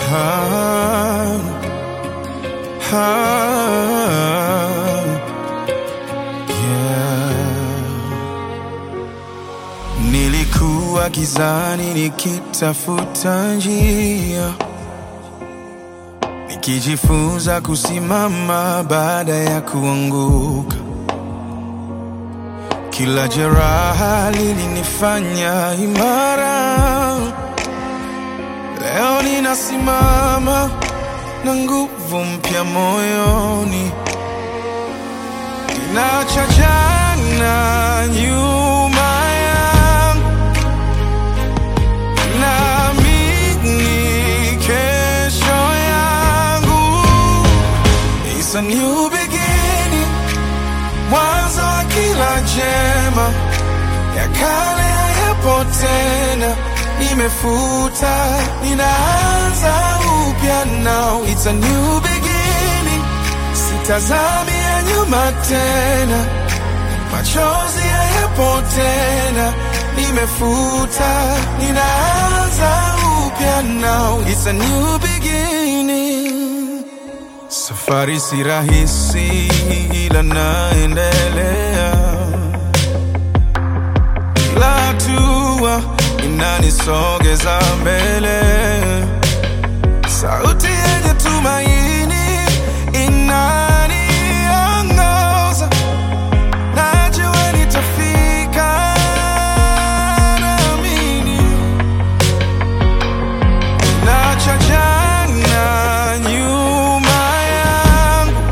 ah, ah, yeah. Nilikuwa gizani nikitafuta njia, nikijifunza kusimama baada ya kuanguka. Kila jeraha lilinifanya imara. Leo ninasimama na nguvu mpya moyoni, ninacha jana nyuma yangu, naamini kesho yangu. It's a new beginning, mwanzo wa kila jema, ya kale hayapo tena, nimefuta, ninaanza upya now. It's a new beginning, sitazami ya nyuma tena, machozi hayapo tena, nimefuta, ninaanza upya now. It's a new beginning. Safari si rahisi ila naendelea, kila hatua inanisogeza mbele. Sauti yenye tumaini inaniongoza, najua nitafika, naamini Nacha jana nyuma yangu,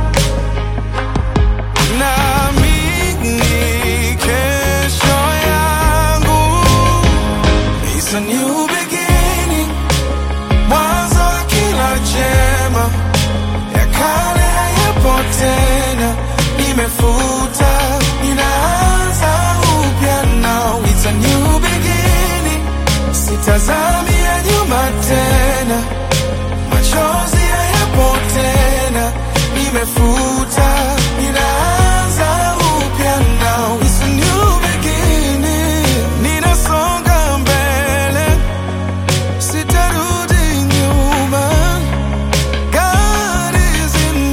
naamini kesho yangu. It's a new beginning, mwanzo wa kila jema, ya kale hayapo tena, nimefuta, ninaanza upya now. It's a new beginning, sitazami ya nyuma tena, machozi hayapo tena, nimefuta, ninaanza upya now. It's a new beginning, ninasonga mbele, sitarudi nyuma. God is in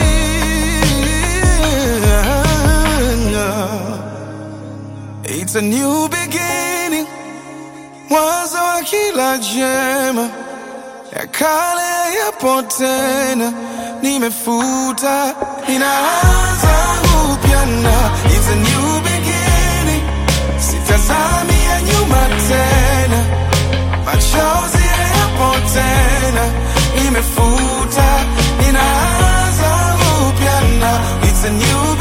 me. It's a new beginning, mwanzo wa kila jema, ya kale yapo tena, nimefuta, ninaanza upya na it's a new beginning, sitazami ya nyuma tena, machozi yapo tena, nimefuta, ninaanza upya na it's a new